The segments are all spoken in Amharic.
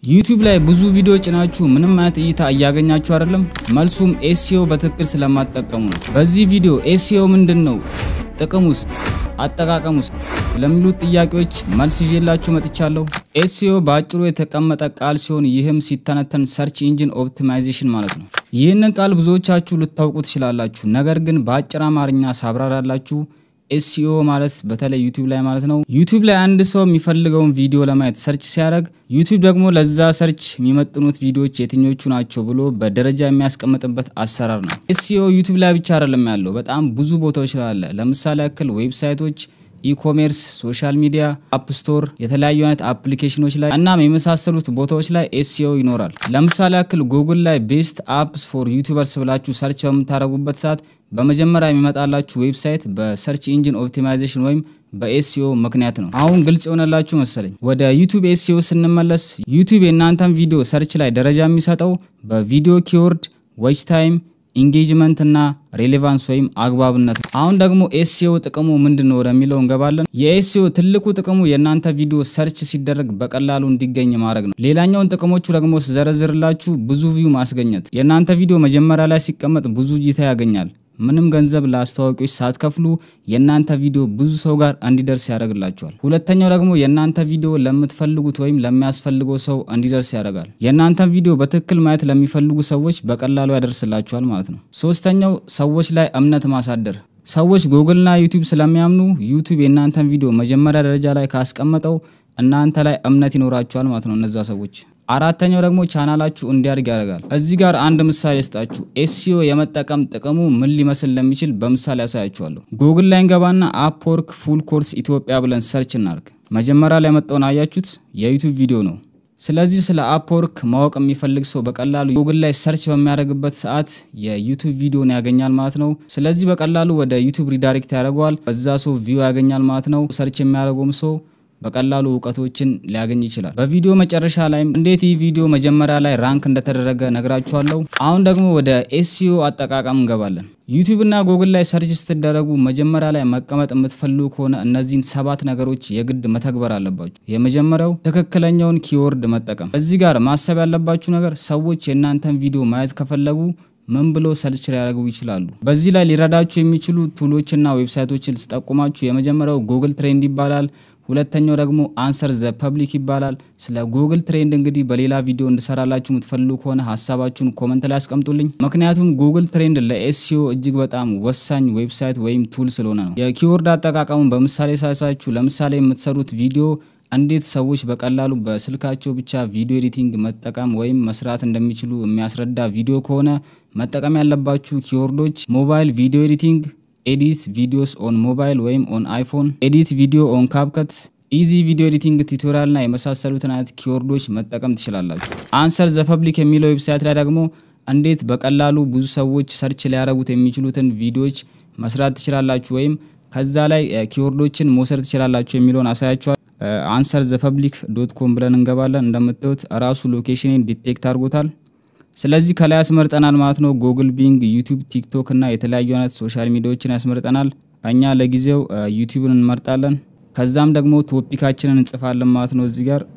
ዩቲዩብ ላይ ብዙ ቪዲዮ ጭናችሁ ምንም አይነት እይታ እያገኛችሁ አይደለም? መልሱም ኤስኢኦ በትክክል ስለማትጠቀሙ ነው። በዚህ ቪዲዮ ኤስኢኦ ምንድን ነው፣ ጥቅሙስ፣ አጠቃቀሙስ ለሚሉት ጥያቄዎች መልስ ይዤላችሁ መጥቻለሁ። ኤስኢኦ በአጭሩ የተቀመጠ ቃል ሲሆን ይህም ሲተነተን ሰርች ኢንጂን ኦፕቲማይዜሽን ማለት ነው። ይህንን ቃል ብዙዎቻችሁ ልታውቁ ትችላላችሁ። ነገር ግን በአጭር አማርኛ ሳብራራላችሁ ኤስኢኦ ማለት በተለይ ዩቲዩብ ላይ ማለት ነው። ዩቲዩብ ላይ አንድ ሰው የሚፈልገውን ቪዲዮ ለማየት ሰርች ሲያደርግ ዩቲዩብ ደግሞ ለዛ ሰርች የሚመጥኑት ቪዲዮዎች የትኞቹ ናቸው ብሎ በደረጃ የሚያስቀምጥበት አሰራር ነው። ኤስኢኦ ዩቲዩብ ላይ ብቻ አይደለም ያለው፣ በጣም ብዙ ቦታዎች ላይ አለ። ለምሳሌ ያክል ዌብሳይቶች ኢኮሜርስ፣ ሶሻል ሚዲያ፣ አፕ ስቶር፣ የተለያዩ አይነት አፕሊኬሽኖች ላይ እናም የመሳሰሉት ቦታዎች ላይ ኤስኢኦ ይኖራል። ለምሳሌ ያክል ጉግል ላይ ቤስት አፕስ ፎር ዩቲዩበርስ ብላችሁ ሰርች በምታደርጉበት ሰዓት በመጀመሪያ የሚመጣላችሁ ዌብሳይት በሰርች ኢንጂን ኦፕቲማይዜሽን ወይም በኤስኢኦ ምክንያት ነው። አሁን ግልጽ የሆነላችሁ መሰለኝ። ወደ ዩቲዩብ ኤስኢኦ ስንመለስ ዩቲዩብ የእናንተን ቪዲዮ ሰርች ላይ ደረጃ የሚሰጠው በቪዲዮ ኪወርድ፣ ዌች ታይም ኢንጌጅመንት እና ሬሌቫንስ ወይም አግባብነት ነው። አሁን ደግሞ ኤስኢኦ ጥቅሙ ምንድን ነው ወደሚለው እንገባለን። የኤስኢኦ ትልቁ ጥቅሙ የእናንተ ቪዲዮ ሰርች ሲደረግ በቀላሉ እንዲገኝ ማድረግ ነው። ሌላኛውን ጥቅሞቹ ደግሞ ስዘረዝርላችሁ ብዙ ቪው ማስገኘት። የእናንተ ቪዲዮ መጀመሪያ ላይ ሲቀመጥ ብዙ እይታ ያገኛል። ምንም ገንዘብ ለአስተዋዋቂዎች ሳትከፍሉ የእናንተ ቪዲዮ ብዙ ሰው ጋር እንዲደርስ ያደርግላቸዋል። ሁለተኛው ደግሞ የእናንተ ቪዲዮ ለምትፈልጉት ወይም ለሚያስፈልገው ሰው እንዲደርስ ያደርጋል። የእናንተን ቪዲዮ በትክክል ማየት ለሚፈልጉ ሰዎች በቀላሉ ያደርስላቸዋል ማለት ነው። ሶስተኛው ሰዎች ላይ እምነት ማሳደር። ሰዎች ጉግልና ዩቲዩብ ስለሚያምኑ ዩቲዩብ የእናንተን ቪዲዮ መጀመሪያ ደረጃ ላይ ካስቀመጠው እናንተ ላይ እምነት ይኖራቸዋል ማለት ነው እነዛ ሰዎች። አራተኛው ደግሞ ቻናላችሁ እንዲያድግ ያደርጋል። እዚህ ጋር አንድ ምሳሌ ስጣችሁ። ኤስኢኦ የመጠቀም ጥቅሙ ምን ሊመስል እንደሚችል በምሳሌ ያሳያችኋለሁ። ጉግል ላይ እንገባና አፕወርክ ፉል ኮርስ ኢትዮጵያ ብለን ሰርች እናርግ። መጀመሪያ ላይ የመጣውን አያችሁት? የዩቲዩብ ቪዲዮ ነው። ስለዚህ ስለ አፕወርክ ማወቅ የሚፈልግ ሰው በቀላሉ ጉግል ላይ ሰርች በሚያደርግበት ሰዓት የዩቲዩብ ቪዲዮን ያገኛል ማለት ነው። ስለዚህ በቀላሉ ወደ ዩቲዩብ ሪዳይሬክት ያደርገዋል። በዛ ሰው ቪው ያገኛል ማለት ነው። ሰርች የሚያደርገውም ሰው በቀላሉ እውቀቶችን ሊያገኝ ይችላል። በቪዲዮ መጨረሻ ላይም እንዴት ይህ ቪዲዮ መጀመሪያ ላይ ራንክ እንደተደረገ ነግራችኋለሁ። አሁን ደግሞ ወደ ኤስኢኦ አጠቃቀም እንገባለን። ዩቲዩብ እና ጉግል ላይ ሰርች ስትደረጉ መጀመሪያ ላይ መቀመጥ የምትፈልጉ ከሆነ እነዚህን ሰባት ነገሮች የግድ መተግበር አለባችሁ። የመጀመሪያው ትክክለኛውን ኪወርድ መጠቀም። እዚህ ጋር ማሰብ ያለባችሁ ነገር ሰዎች የእናንተን ቪዲዮ ማየት ከፈለጉ ምን ብሎ ሰርች ሊያደርጉ ይችላሉ? በዚህ ላይ ሊረዳችሁ የሚችሉ ቱሎችና ዌብሳይቶችን ስጠቁማችሁ የመጀመሪያው ጉግል ትሬንድ ይባላል። ሁለተኛው ደግሞ አንሰር ዘ ፐብሊክ ይባላል። ስለ ጉግል ትሬንድ እንግዲህ በሌላ ቪዲዮ እንድሰራላችሁ የምትፈልጉ ከሆነ ሀሳባችሁን ኮመንት ላይ አስቀምጡልኝ። ምክንያቱም ጉግል ትሬንድ ለኤስኢኦ እጅግ በጣም ወሳኝ ዌብሳይት ወይም ቱል ስለሆነ ነው። የኪወርድ አጠቃቀሙን በምሳሌ ሳሳችሁ፣ ለምሳሌ የምትሰሩት ቪዲዮ እንዴት ሰዎች በቀላሉ በስልካቸው ብቻ ቪዲዮ ኤዲቲንግ መጠቀም ወይም መስራት እንደሚችሉ የሚያስረዳ ቪዲዮ ከሆነ መጠቀም ያለባችሁ ኪወርዶች ሞባይል ቪዲዮ ኤዲቲንግ ኤዲት ቪዲዮስ ኦን ሞባይል ወይም ኦን አይፎን፣ ኤዲት ቪዲዮ ኦን ካፕከት፣ ኢዚ ቪዲዮ ኤዲቲንግ ቱቶሪያል እና የመሳሰሉትን አይነት ኪወርዶች መጠቀም ትችላላችሁ። አንሰር ዘ ፐብሊክ የሚለው ዌብሳይት ላይ ደግሞ እንዴት በቀላሉ ብዙ ሰዎች ሰርች ሊያደርጉት የሚችሉትን ቪዲዮዎች መስራት ትችላላችሁ ወይም ከዛ ላይ ኪወርዶችን መውሰድ ትችላላችሁ የሚለውን አሳያችኋል። አንሰር ዘ ፐብሊክ ዶት ኮም ብለን እንገባለን። እንደምታዩት ራሱ ሎኬሽንን ዲቴክት አድርጎታል። ስለዚህ ከላይ ያስመርጠናል ማለት ነው። ጉግል፣ ቢንግ፣ ዩቲዩብ፣ ቲክቶክ እና የተለያዩ አይነት ሶሻል ሚዲያዎችን ያስመርጠናል። እኛ ለጊዜው ዩቲዩብን እንመርጣለን። ከዛም ደግሞ ቶፒካችንን እንጽፋለን ማለት ነው። እዚህ ጋር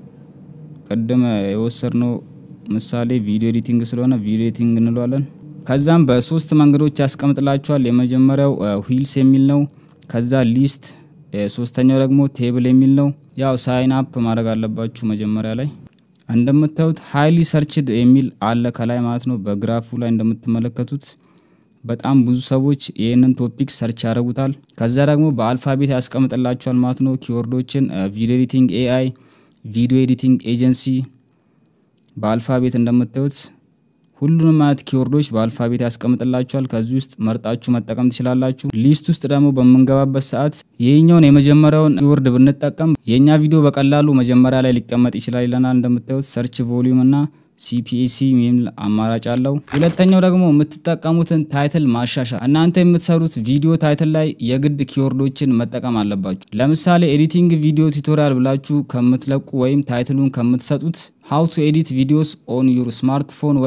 ቅድም የወሰድነው ምሳሌ ቪዲዮ ኤዲቲንግ ስለሆነ ቪዲዮ ኤዲቲንግ እንለዋለን። ከዛም በሶስት መንገዶች ያስቀምጥላችኋል። የመጀመሪያው ዊልስ የሚል ነው። ከዛ ሊስት፣ ሶስተኛው ደግሞ ቴብል የሚል ነው። ያው ሳይን አፕ ማድረግ አለባችሁ መጀመሪያ ላይ እንደምታዩት ሃይሊ ሰርችድ የሚል አለ ከላይ ማለት ነው። በግራፉ ላይ እንደምትመለከቱት በጣም ብዙ ሰዎች ይህንን ቶፒክ ሰርች ያደርጉታል። ከዛ ደግሞ በአልፋቤት ያስቀምጥላቸዋል ማለት ነው ኪወርዶችን ቪዲዮ ኤዲቲንግ ኤአይ፣ ቪዲዮ ኤዲቲንግ ኤጀንሲ በአልፋቤት እንደምታዩት ሁሉንም አይነት ኪወርዶች በአልፋቤት ያስቀምጥላችኋል። ከዚህ ውስጥ መርጣችሁ መጠቀም ትችላላችሁ። ሊስት ውስጥ ደግሞ በምንገባበት ሰዓት ይህኛውን የመጀመሪያውን ኪወርድ ብንጠቀም የእኛ ቪዲዮ በቀላሉ መጀመሪያ ላይ ሊቀመጥ ይችላል ይለናል። እንደምታዩት ሰርች ቮሊዩም እና ሲፒኤሲ የሚል አማራጭ አለው። ሁለተኛው ደግሞ የምትጠቀሙትን ታይትል ማሻሻል። እናንተ የምትሰሩት ቪዲዮ ታይትል ላይ የግድ ኪወርዶችን መጠቀም አለባችሁ። ለምሳሌ ኤዲቲንግ ቪዲዮ ቱቶሪያል ብላችሁ ከምትለቁ ወይም ታይትሉን ከምትሰጡት ሃው ቱ ኤዲት ቪዲዮስ ኦን ዩር ስማርትፎን ወይም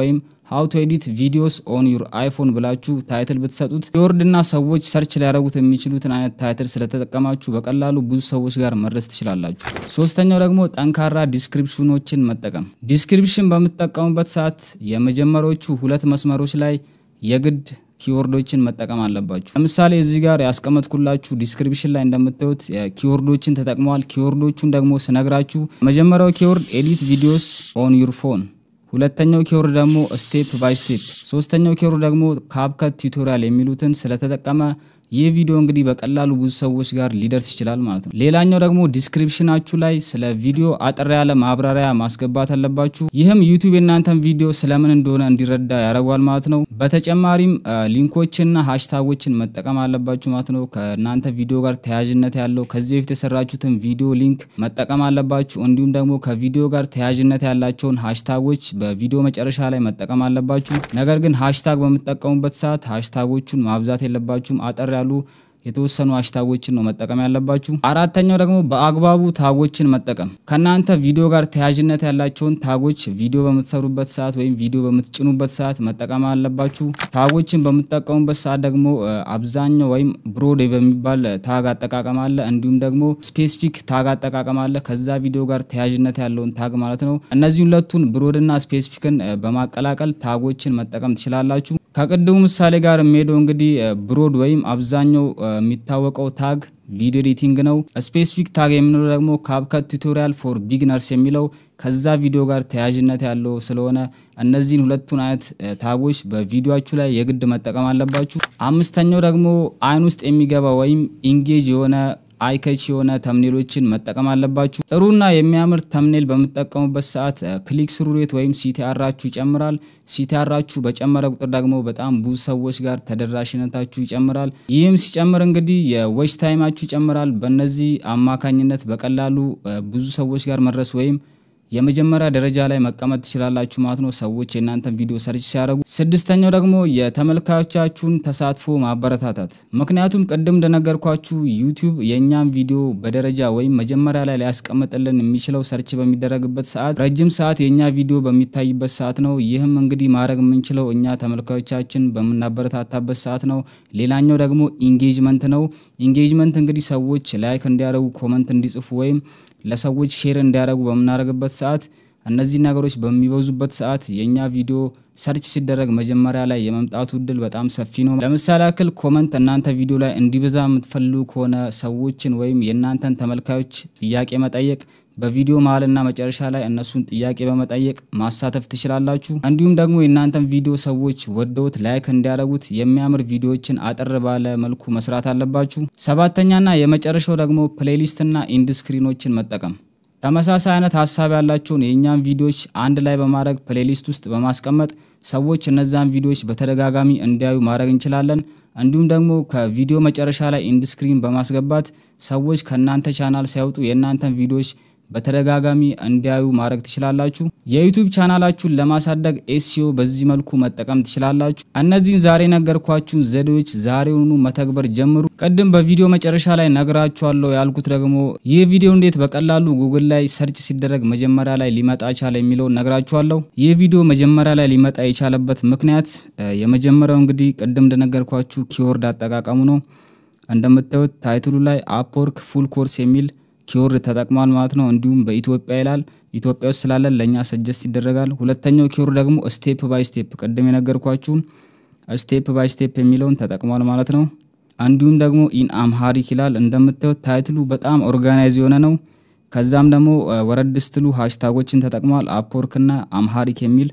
ሃው ቱ ኤዲት ቪዲዮስ ኦን ዩር አይፎን ብላችሁ ታይትል ብትሰጡት ኪወርድና ሰዎች ሰርች ሊያደርጉት የሚችሉትን አይነት ታይትል ስለተጠቀማችሁ በቀላሉ ብዙ ሰዎች ጋር መድረስ ትችላላችሁ። ሶስተኛው ደግሞ ጠንካራ ዲስክሪፕሽኖችን መጠቀም። ዲስክሪፕሽን በምትጠቀሙበት ሰዓት የመጀመሪያዎቹ ሁለት መስመሮች ላይ የግድ ኪወርዶችን መጠቀም አለባችሁ። ለምሳሌ እዚህ ጋር ያስቀመጥኩላችሁ ዲስክሪፕሽን ላይ እንደምታዩት ኪወርዶችን ተጠቅመዋል። ኪወርዶቹን ደግሞ ስነግራችሁ መጀመሪያው ኪወርድ ኤዲት ቪዲዮስ ኦን ዩር ፎን ሁለተኛው ኪወርድ ደግሞ ስቴፕ ባይ ስቴፕ፣ ሶስተኛው ኪወርድ ደግሞ ካፕከት ቱቶሪያል የሚሉትን ስለተጠቀመ ይህ ቪዲዮ እንግዲህ በቀላሉ ብዙ ሰዎች ጋር ሊደርስ ይችላል ማለት ነው። ሌላኛው ደግሞ ዲስክሪፕሽናችሁ ላይ ስለ ቪዲዮ አጠር ያለ ማብራሪያ ማስገባት አለባችሁ። ይህም ዩቲዩብ የእናንተን ቪዲዮ ስለምን እንደሆነ እንዲረዳ ያደርገዋል ማለት ነው። በተጨማሪም ሊንኮችንና ሃሽታጎችን መጠቀም አለባችሁ ማለት ነው። ከእናንተ ቪዲዮ ጋር ተያያዥነት ያለው ከዚህ በፊት የሰራችሁትን ቪዲዮ ሊንክ መጠቀም አለባችሁ። እንዲሁም ደግሞ ከቪዲዮ ጋር ተያያዥነት ያላቸውን ሃሽታጎች በቪዲዮ መጨረሻ ላይ መጠቀም አለባችሁ። ነገር ግን ሃሽታግ በምትጠቀሙበት ሰዓት ሃሽታጎቹን ማብዛት የለባችሁም። አጠር ያሉ የተወሰኑ ሃሽታጎችን ነው መጠቀም ያለባችሁ። አራተኛው ደግሞ በአግባቡ ታጎችን መጠቀም። ከእናንተ ቪዲዮ ጋር ተያያዥነት ያላቸውን ታጎች ቪዲዮ በምትሰሩበት ሰዓት ወይም ቪዲዮ በምትጭኑበት ሰዓት መጠቀም አለባችሁ። ታጎችን በምትጠቀሙበት ሰዓት ደግሞ አብዛኛው ወይም ብሮድ በሚባል ታግ አጠቃቀም አለ፣ እንዲሁም ደግሞ ስፔሲፊክ ታግ አጠቃቀም አለ። ከዛ ቪዲዮ ጋር ተያያዥነት ያለውን ታግ ማለት ነው። እነዚህ ሁለቱን ብሮድና ስፔሲፊክን በማቀላቀል ታጎችን መጠቀም ትችላላችሁ። ከቅድሙ ምሳሌ ጋር የሚሄደው እንግዲህ ብሮድ ወይም አብዛኛው የሚታወቀው ታግ ቪዲዮ ኤዲቲንግ ነው። ስፔሲፊክ ታግ የምንለው ደግሞ ካፕከት ቱቶሪያል ፎር ቢግነርስ የሚለው ከዛ ቪዲዮ ጋር ተያያዥነት ያለው ስለሆነ እነዚህን ሁለቱን አይነት ታጎች በቪዲዮችሁ ላይ የግድ መጠቀም አለባችሁ። አምስተኛው ደግሞ አይን ውስጥ የሚገባ ወይም ኢንጌጅ የሆነ አይከች የሆነ ተምኔሎችን መጠቀም አለባችሁ። ጥሩና የሚያምር ተምኔል በምትጠቀሙበት ሰዓት ክሊክ ስሩ ሬት ወይም ሲቲአራችሁ ይጨምራል። ሲቲአራችሁ በጨመረ ቁጥር ደግሞ በጣም ብዙ ሰዎች ጋር ተደራሽነታችሁ ይጨምራል። ይህም ሲጨምር እንግዲህ የዌች ታይማችሁ ይጨምራል። በእነዚህ አማካኝነት በቀላሉ ብዙ ሰዎች ጋር መድረስ ወይም የመጀመሪያ ደረጃ ላይ መቀመጥ ትችላላችሁ ማለት ነው፣ ሰዎች የእናንተን ቪዲዮ ሰርች ሲያደርጉ። ስድስተኛው ደግሞ የተመልካቾቻችሁን ተሳትፎ ማበረታታት። ምክንያቱም ቅድም እንደነገርኳችሁ ዩቲዩብ የእኛም ቪዲዮ በደረጃ ወይም መጀመሪያ ላይ ሊያስቀምጥልን የሚችለው ሰርች በሚደረግበት ሰዓት ረጅም ሰዓት የእኛ ቪዲዮ በሚታይበት ሰዓት ነው። ይህም እንግዲህ ማድረግ የምንችለው እኛ ተመልካቾቻችን በምናበረታታበት ሰዓት ነው። ሌላኛው ደግሞ ኢንጌጅመንት ነው። ኢንጌጅመንት እንግዲህ ሰዎች ላይክ እንዲያደርጉ ኮመንት እንዲጽፉ ወይም ለሰዎች ሼር እንዲያደርጉ በምናደርግበት ሰዓት እነዚህ ነገሮች በሚበዙበት ሰዓት የእኛ ቪዲዮ ሰርች ሲደረግ መጀመሪያ ላይ የመምጣቱ እድል በጣም ሰፊ ነው። ለምሳሌ ያክል ኮመንት እናንተ ቪዲዮ ላይ እንዲበዛ የምትፈልጉ ከሆነ ሰዎችን ወይም የእናንተን ተመልካዮች ጥያቄ መጠየቅ በቪዲዮ መሀልና መጨረሻ ላይ እነሱን ጥያቄ በመጠየቅ ማሳተፍ ትችላላችሁ። እንዲሁም ደግሞ የእናንተን ቪዲዮ ሰዎች ወደውት ላይክ እንዲያደርጉት የሚያምር ቪዲዮዎችን አጠር ባለ መልኩ መስራት አለባችሁ። ሰባተኛና የመጨረሻው ደግሞ ፕሌሊስትና ኢንድስክሪኖችን መጠቀም ተመሳሳይ አይነት ሀሳብ ያላቸውን የእኛን ቪዲዮዎች አንድ ላይ በማድረግ ፕሌሊስት ውስጥ በማስቀመጥ ሰዎች እነዛን ቪዲዮዎች በተደጋጋሚ እንዲያዩ ማድረግ እንችላለን። እንዲሁም ደግሞ ከቪዲዮ መጨረሻ ላይ ኢንድስክሪን በማስገባት ሰዎች ከእናንተ ቻናል ሲያወጡ የእናንተን ቪዲዮዎች በተደጋጋሚ እንዲያዩ ማድረግ ትችላላችሁ። የዩቲዩብ ቻናላችሁን ለማሳደግ ኤስሲኦ በዚህ መልኩ መጠቀም ትችላላችሁ። እነዚህን ዛሬ ነገርኳችሁን ዘዴዎች ዛሬውኑ መተግበር ጀምሩ። ቅድም በቪዲዮ መጨረሻ ላይ ነግራችኋለሁ ያልኩት ደግሞ ይህ ቪዲዮ እንዴት በቀላሉ ጉግል ላይ ሰርች ሲደረግ መጀመሪያ ላይ ሊመጣ ቻለ የሚለውን ነግራችኋለሁ። ይህ ቪዲዮ መጀመሪያ ላይ ሊመጣ የቻለበት ምክንያት የመጀመሪያው እንግዲህ ቅድም እንደነገርኳችሁ ኪወርድ አጠቃቀሙ ነው። እንደምታዩት ታይትሉ ላይ አፕወርክ ፉል ኮርስ የሚል ኪወርድ ተጠቅሟል ማለት ነው። እንዲሁም በኢትዮጵያ ይላል። ኢትዮጵያ ውስጥ ስላለን ለእኛ ሰጀስት ይደረጋል። ሁለተኛው ኪወርድ ደግሞ ስቴፕ ባይ ስቴፕ ቅድም የነገርኳችሁን ስቴፕ ባይ ስቴፕ የሚለውን ተጠቅሟል ማለት ነው። እንዲሁም ደግሞ ኢን አምሃሪክ ይላል። እንደምታዩት ታይትሉ በጣም ኦርጋናይዝ የሆነ ነው። ከዛም ደግሞ ወረድ ስትሉ ሃሽታጎችን ተጠቅሟል አፕወርክ እና አምሃሪክ የሚል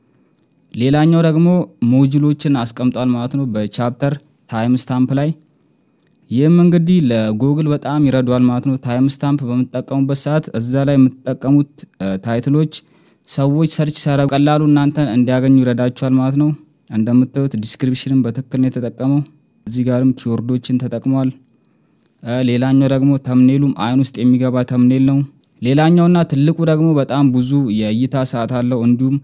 ሌላኛው ደግሞ ሞጁሎችን አስቀምጧል ማለት ነው በቻፕተር ታይም ስታምፕ ላይ ይህም እንግዲህ ለጉግል በጣም ይረዷል ማለት ነው። ታይም ስታምፕ በምትጠቀሙበት ሰዓት እዛ ላይ የምትጠቀሙት ታይትሎች ሰዎች ሰርች ሲያደርጉ ቀላሉ እናንተን እንዲያገኙ ይረዳቸዋል ማለት ነው። እንደምታዩት ዲስክሪፕሽንን በትክክል ነው የተጠቀመው። እዚህ ጋርም ኪወርዶችን ተጠቅሟል። ሌላኛው ደግሞ ተምኔሉም አይን ውስጥ የሚገባ ተምኔል ነው። ሌላኛውና ትልቁ ደግሞ በጣም ብዙ የእይታ ሰዓት አለው እንዲሁም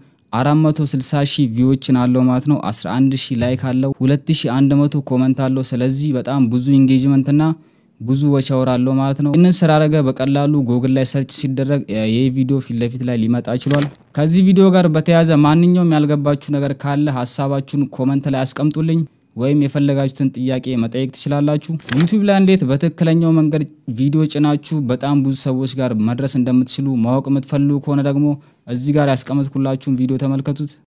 460 ሺህ ቪዎችን አለው ማለት ነው። 11 ሺህ ላይክ አለው። 2100 ኮመንት አለው። ስለዚህ በጣም ብዙ ኢንጌጅመንት እና ብዙ ወጪ ያወራለው ማለት ነው። ይህንን ስላደረገ በቀላሉ ጎግል ላይ ሰርች ሲደረግ ይህ ቪዲዮ ፊት ለፊት ላይ ሊመጣ ችሏል። ከዚህ ቪዲዮ ጋር በተያያዘ ማንኛውም ያልገባችሁ ነገር ካለ ሀሳባችሁን ኮመንት ላይ አስቀምጡልኝ ወይም የፈለጋችሁትን ጥያቄ መጠየቅ ትችላላችሁ። ዩቲዩብ ላይ እንዴት በትክክለኛው መንገድ ቪዲዮ ጭናችሁ በጣም ብዙ ሰዎች ጋር መድረስ እንደምትችሉ ማወቅ የምትፈልጉ ከሆነ ደግሞ እዚህ ጋር ያስቀመጥኩላችሁን ቪዲዮ ተመልከቱት።